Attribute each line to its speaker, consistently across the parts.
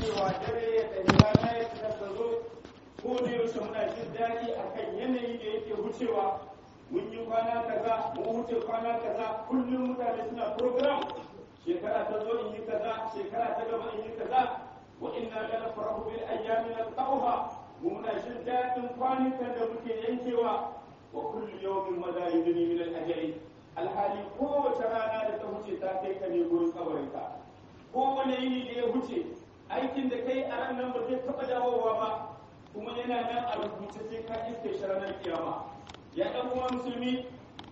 Speaker 1: cewa dare ya tafi rana ya tafi zo ko da yaushe muna jin daɗi akan yanayi da yake wucewa mun yi kwana kaza mun wuce kwana kaza kullum mutane suna program shekara ta zo in yi kaza shekara ta gaba in yi kaza wa inna la nafrahu bil ayyami nalqawha muna jin daɗin kwanukan da muke yankewa wa kullu yawmin madha yudni min al ajali alhali kowace rana da ta wuce ta kai ka ne gurin kabarinka kowane yini da ya wuce aikin da kai a ran nan ba zai taɓa dawowa ba kuma yana nan a rubuce sai ka iske shi ranar kiyama ya ɗan uwa musulmi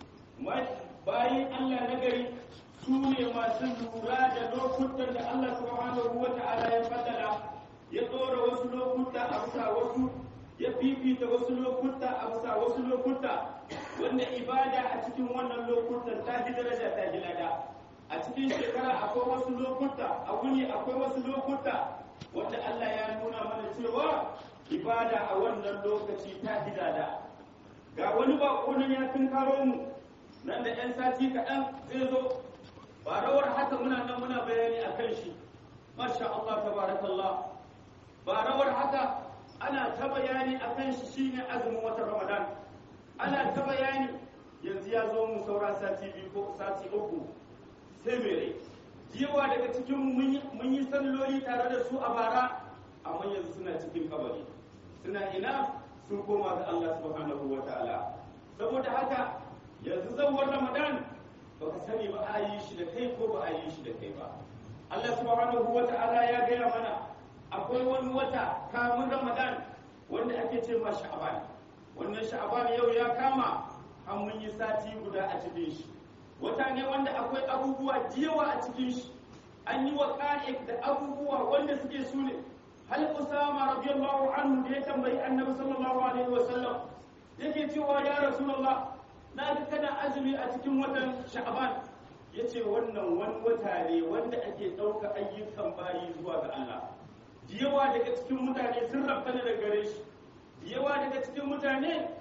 Speaker 1: bayan Allah na gari su ne masu lura da lokutan da Allah subhanahu wa ta'ala ya faddala ya tsora wasu lokuta a bisa wasu ya fifita wasu lokuta a bisa wasu lokuta wanda ibada a cikin wannan lokutan ta ji daraja ta ji lada a cikin shekara akwai wasu lokuta a wuni akwai wasu lokuta wanda Allah ya nuna mana cewa ibada a wannan lokaci ta ji lada ga wani bako nan ya tunkaro mu nan da 'yan sati kaɗan zai zo ba rawar haka muna nan muna bayani a kan shi masha Allah tabarakallah ba rawar haka ana ta bayani a kan shi shine azumin watan ramadan ana ta bayani yanzu ya zo mu saura sati biyu ko sati uku sai mere yawa daga cikin mun yi salloli tare da su a bara amma yanzu suna cikin kabari suna ina sun koma ga Allah subhanahu wa ta'ala saboda haka yanzu zawar ramadan baka sani ba a yi shi da kai ko ba a yi shi da kai ba Allah subhanahu wa ta'ala ya gaya mana akwai wani wata kamun ramadan wanda ake ce ma sha'aban wannan sha'aban yau ya kama an mun yi sati guda a cikin shi wata ne wanda akwai abubuwa jiyawa a cikin shi an yi wa da abubuwa wanda suke su ne hal usama radiyallahu anhu da ya tambayi annabi sallallahu alaihi wa sallam yake cewa ya rasulullah na ga kana azumi a cikin watan sha'ban yace wannan wani wata ne wanda ake ɗauka ayyukan bayi zuwa ga Allah yawa daga cikin mutane sun rabta da gare shi yawa daga cikin mutane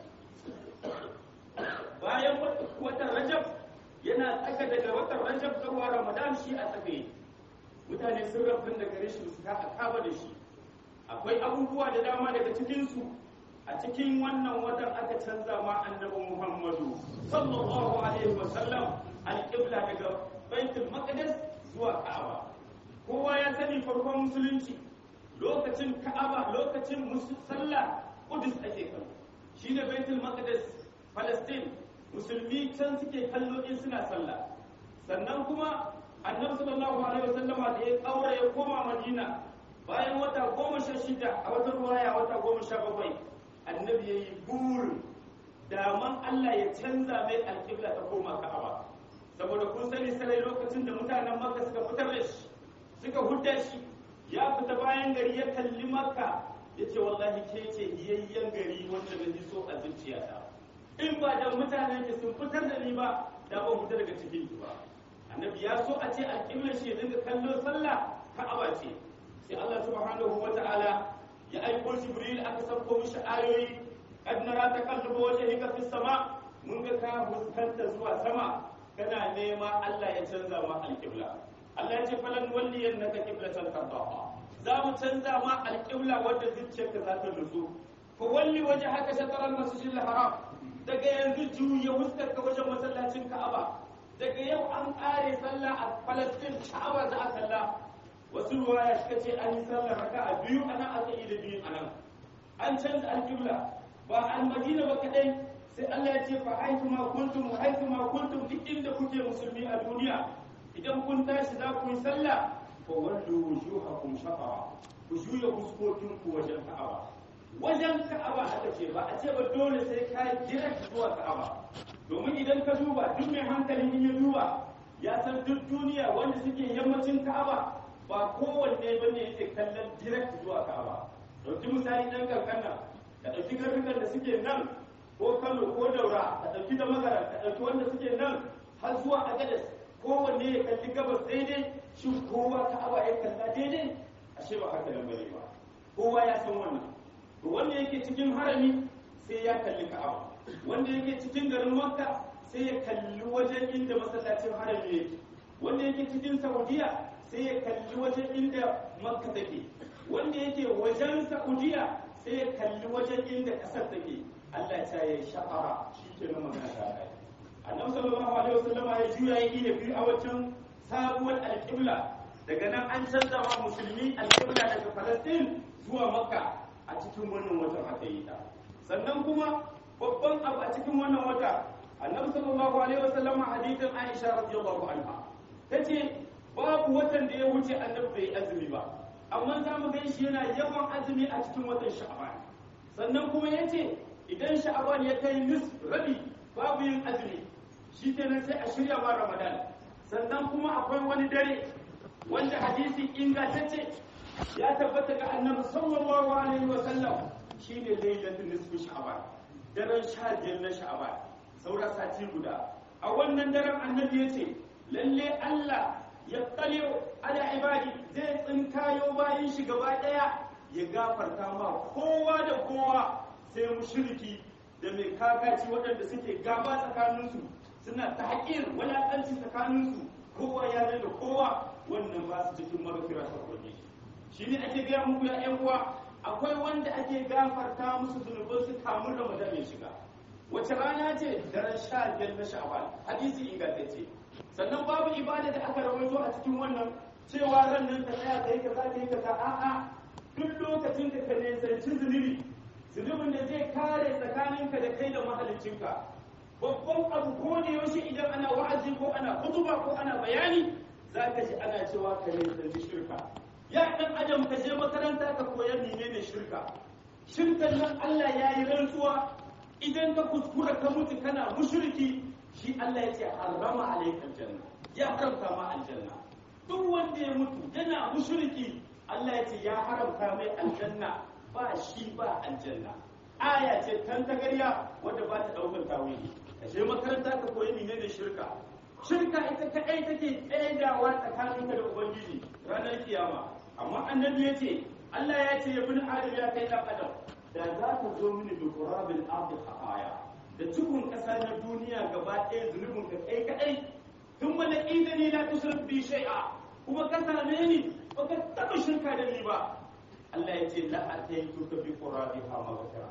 Speaker 1: bayan watan rajab yana tsaka daga watan rajab zuwa ramadan shi a tsakaye mutane sun rabta da gare shi su ka kaba da shi akwai abubuwa da dama daga cikinsu a cikin wannan watan aka canza ma annabi muhammadu sallallahu alaihi wasallam alƙibla daga baitul maqdis zuwa ka'aba kowa ya sani farkon musulunci lokacin ka'aba lokacin sallah kudus ake kallo shine baitul maqdis palestine musulmi can suke kallo in suna sallah sannan kuma annabi sallallahu alaihi wasallama da ya kaura ya koma madina bayan wata goma sha shida a wata ruwaya wata goma sha bakwai annabi ya yi burin daman Allah ya canza mai alƙibla ta koma ka'aba saboda kun sani sarai lokacin da mutanen makka suka fitar da shi suka hudda shi ya fita bayan gari ya kalli makka ya ce wallahi ke ce yayyen gari wanda na ji so a zuciyata in ba da mutanen ki sun fitar da ni ba da ban fita daga cikin ki ba annabi ya so a ce alƙiblar shi ya dinga kallo sallah ka'aba ce sai Allah subhanahu wa ta'ala ya aiko jibril aka sauko mishi ayoyi kad nara takallubu wajhika fis sama mun ga ka fuskanta zuwa sama kana nema Allah ya canza ma alqibla Allah ya ce falan walliyannaka qiblatan tardaha za mu canza ma alqibla wadda zuciyarka za ta nutsu fa walli wajhaka shatr al-masjid al-haram daga yanzu juya fuskarka wajen masallacin Ka'aba daga yau an kare sallah a Palestine Ka'aba za a kalla wasu ruwaya suka ce an yi sallar raka a biyu ana aka yi da biyu a nan an canza alƙibla ba an madina ba kadai sai Allah ya ce fa haitu ma kuntum wa haitu ma kuntum duk inda kuke musulmi a duniya idan kun tashi za ku yi sallah fa wallu wujuhakum shaqara ku juya fuskokin ku wajen ka'aba wajen ka'aba aka ce ba a ce ba dole sai ka direct zuwa ka'aba domin idan ka duba duk mai hankali in ya duba ya san duk duniya wanda suke yammacin ka'aba ba kowanne ba ne yake kallon direct zuwa ka'aba ɗauki misali ɗan kankana ka ɗauki garurukan da suke nan ko kano ko daura ka ɗauki da magara ka ɗauki wanda suke nan har zuwa agadas kowanne ya kalli gabas daidai shin kowa ka'aba ya kalla daidai ashe ba haka nan bane ba kowa ya san wannan to wanda yake cikin harami sai ya kalli ka'aba wanda yake cikin garin makka sai ya kalli wajen inda masallacin harami yake wanda yake cikin saudiya sai ya kalli wajen inda makka take wanda yake wajen saudiya sai ya kalli wajen inda ƙasar take allah ta yi sha'ara shi ke nan magana ta kai annabi sallallahu alaihi wasallama ya juya ya iya biyu a wajen sabuwar alƙibla daga nan an canza wa musulmi alƙibla daga falastin zuwa makka a cikin wannan watan aka yi ta sannan kuma babban abu a cikin wannan wata annabi sallallahu alaihi wasallam hadithin aisha radiyallahu anha tace babu watan da ya wuce annabi bai azumi ba amma za mu gan shi yana yawan azumi a cikin watan sha'ban sannan kuma yace idan sha'ban ya kai nis rabi babu yin azumi shi kenan sai a shirya ma ramadan sannan kuma akwai wani dare wanda hadisi ingantacce ya tabbata ga annabi sallallahu alaihi wasallam shine lailatul nisfu sha'ban daren sha biyar na sha'ban saura sati guda a wannan daren annabi ya ce lalle Allah ya tsale ala ibadi zai tsinkayo bayan shi gaba daya ya gafarta ma kowa da kowa sai mushriki da mai kakaci waɗanda suke gaba tsakaninsu suna ta haƙir wulaƙanci tsakaninsu kowa ya da kowa wannan ba su cikin magafira ta kwaje shi ne ake gaya muku ya ƴan uwa akwai wanda ake gafarta musu zunubansu kamun ramadan ya shiga wace rana ce daren sha biyar na sha'ban hadisi ingantacce sannan babu ibada da aka rawaito a cikin wannan cewa ran nan ka tsaya kai kaza kai kaza a'a duk lokacin da ka nisanci zunubi zunubin da zai kare tsakaninka da kai da mahaliccinka babban abu ko da yaushe idan ana wa'azi ko ana kutuba ko ana bayani za ka ji ana cewa ka nisanci shirka ya dan adam ka je makaranta ka koya menene shirka shirkan nan Allah ya yi rantsuwa idan ka kuskura ka mutu kana mushriki shi Allah ya ce harrama alaikal janna ya haramta ma aljanna duk wanda ya mutu yana mushriki Allah ya ce ya haramta mai aljanna ba shi ba aljanna aya ce tan tagarya wanda ba ta daukar tawili ka je makaranta ka koyi menene shirka shirka ita kadai take tsaidawa tsakaninka da ubangiji ranar kiyama amma annabi ya ce Allah ya ce ya bin adam ya kai dan adam da za ka zo mini da qurabil ardi khataya da cikin ƙasa na duniya gaba ɗaya zunubin ka kai kadai tun wala idani la tushrik bi shay'a kuma ka same ni baka taba shirka da ni ba Allah ya ce la ataitu ka bi qurabiha maghfira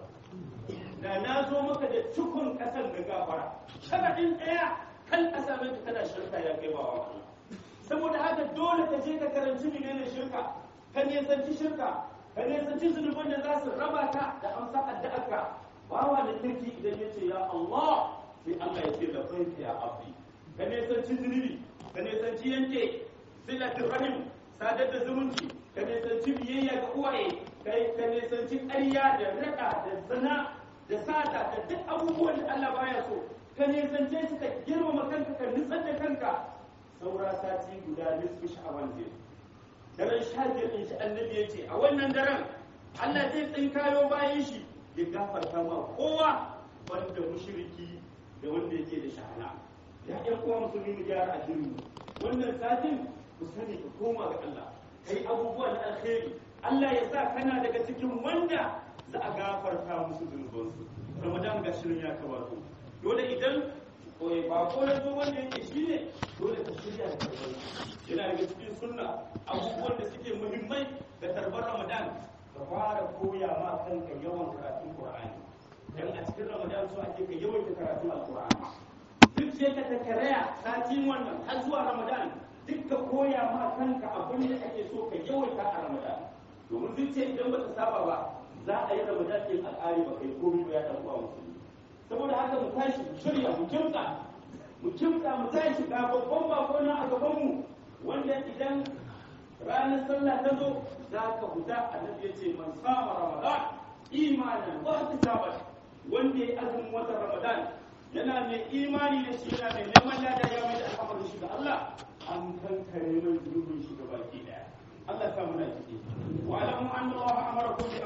Speaker 1: da na zo maka da cikin ƙasar da gafara sharadin ɗaya kan a same ka kana shirka ya kai bawa Allah saboda haka dole ka je ka karanci menene shirka ka nisanci shirka ka nisanci zunuban da za su raba ka da amsa addu'arka bawa da kirki idan ya ce ya Allah sai Allah ya ce da baita ya abdi ka nisanci zunubi ka nisanci yanke silatul rahim sadar da zumunci ka nisanci biyayya ga uwaye ka nisanci ƙarya da raɗa da zina da sata da duk abubuwan da Allah baya so ka nisance shi ka girmama kanka ka nitsar da kanka saura sati guda nisfu sha'aban zai daren sha biyar ɗin shi annabi ya ce a wannan daren Allah zai tsinkayo bayan shi ya gafarta ma kowa banda mushriki da wanda yake da shahana ya ƴan uwa musulmi mu gyara addini wannan satin ku sani ka koma ga Allah kai abubuwa na alkhairi Allah ya sa kana daga cikin wanda za a gafarta musu zunubansu Ramadan ga shirin ya kawato dole idan ba ko na zo wanda yake shi ne dole ka shirya da karbar yana daga cikin sunna abubuwan da suke muhimmai da tarbar ramadan ka fara koya ma kanka yawan karatun qur'ani dan a cikin ramadan so ake ka yawan karatun alqur'ani duk sai ka takaraya satin wannan har zuwa ramadan duk ka koya ma kanka abin da ake so ka yawaita a ramadan domin zuciya idan ba ta saba ba za a yi ramadan din al'ari ba kai komai ba ya dan uwa musulmi saboda haka mu tashi mu shirya mu kimta mu kimta mu tashi ga babban bako na a gaban mu wanda idan ranar sallah ta zo za ka huta annabi ya ce man sama ramadan imanan wa ihtisaban wanda ya azumin watan ramadan yana mai imani da shi yana mai neman lada ya mai da al'amarin shi ga Allah an kankare mai zunubin shi ga baki daya Allah sa muna ciki wa alamu anna Allah amarakum